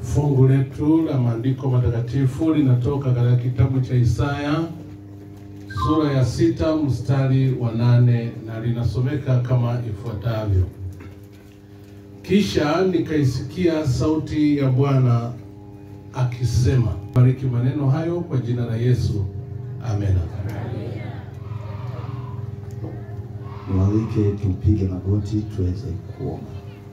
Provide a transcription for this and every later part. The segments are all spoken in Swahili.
Fungu letu la maandiko matakatifu linatoka katika kitabu cha Isaya sura ya sita mstari wa nane na linasomeka kama ifuatavyo: Kisha nikaisikia sauti ya Bwana akisema. Bariki maneno hayo kwa jina la Yesu, amena. Niwalike tupige magoti tuweze kuomba.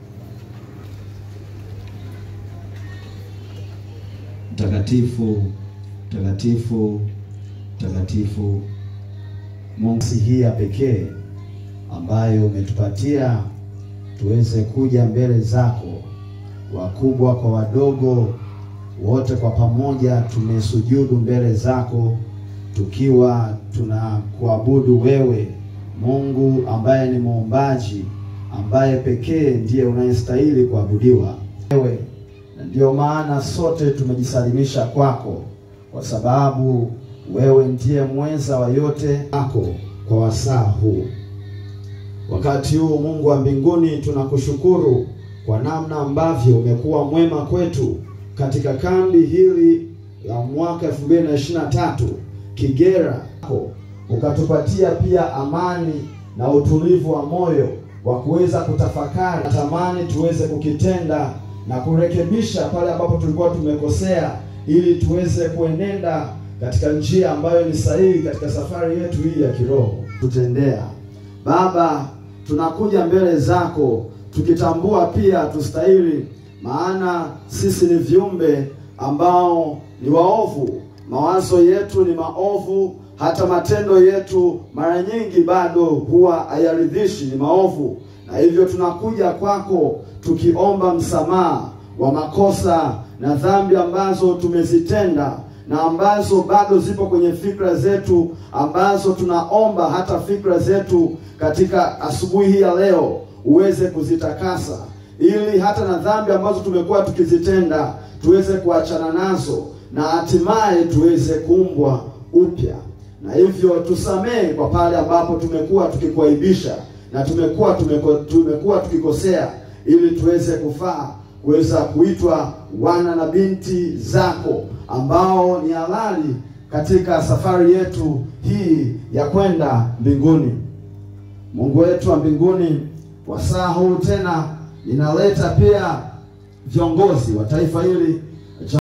Mtakatifu, mtakatifu, mtakatifu, Mungu hii ya pekee ambayo umetupatia tuweze kuja mbele zako, wakubwa kwa wadogo, wote kwa pamoja tumesujudu mbele zako tukiwa tunakuabudu wewe Mungu ambaye ni muumbaji, ambaye pekee ndiye unayestahili kuabudiwa wewe, na ndiyo maana sote tumejisalimisha kwako, kwa sababu wewe ndiye mweza wa yote ako kwa wasaa huu. Wakati huu Mungu wa mbinguni, tunakushukuru kwa namna ambavyo umekuwa mwema kwetu katika kambi hili la mwaka 2023 Kigera ukatupatia pia amani na utulivu wa moyo wa kuweza kutafakari, natamani tuweze kukitenda na kurekebisha pale ambapo tulikuwa tumekosea, ili tuweze kuenenda katika njia ambayo ni sahihi katika safari yetu hii ya kiroho. Tutendea Baba, tunakuja mbele zako tukitambua pia tustahili, maana sisi ni viumbe ambao ni waovu, mawazo yetu ni maovu hata matendo yetu mara nyingi bado huwa hayaridhishi, ni maovu, na hivyo tunakuja kwako tukiomba msamaha wa makosa na dhambi ambazo tumezitenda na ambazo bado zipo kwenye fikra zetu, ambazo tunaomba hata fikra zetu katika asubuhi hii ya leo uweze kuzitakasa, ili hata na dhambi ambazo tumekuwa tukizitenda tuweze kuachana nazo na hatimaye tuweze kuumbwa upya na hivyo tusamehe kwa pale ambapo tumekuwa tukikuaibisha na tumekuwa tumeko, tumekuwa tukikosea, ili tuweze kufaa kuweza kuitwa wana na binti zako ambao ni halali katika safari yetu hii ya kwenda mbinguni. Mungu wetu wa mbinguni, wasaa huu tena ninaleta pia viongozi wa taifa hili